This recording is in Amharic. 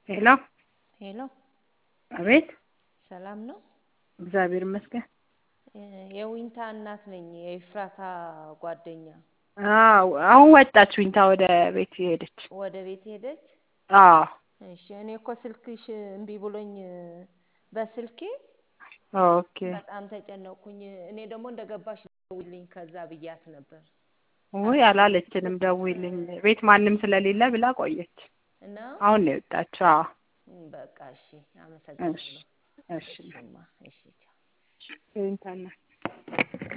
ሄሎ ሄሎ አቤት ሰላም ነው? እግዚአብሔር ይመስገን። የዊንታ እናት ነኝ የኤፍራታ ጓደኛ። አዎ አሁን ወጣች ዊንታ ወደ ቤት ሄደች። ወደ ቤት ሄደች? አዎ እሺ እኔ እኮ ስልክሽ እምቢ ብሎኝ በስልኬ ኦኬ በጣም ተጨነቅኩኝ። እኔ ደግሞ እንደገባሽ ደውይልኝ ከዛ ብያት ነበር ውይ አላለችንም፣ ደውይልኝ ቤት ማንም ስለሌለ ብላ ቆየች። እና አሁን ነው የወጣችው። አዎ በቃ እሺ፣ አመሰግናለሁ። እሺ እሺማ፣ እሺ ቻው። ዊንታ እናት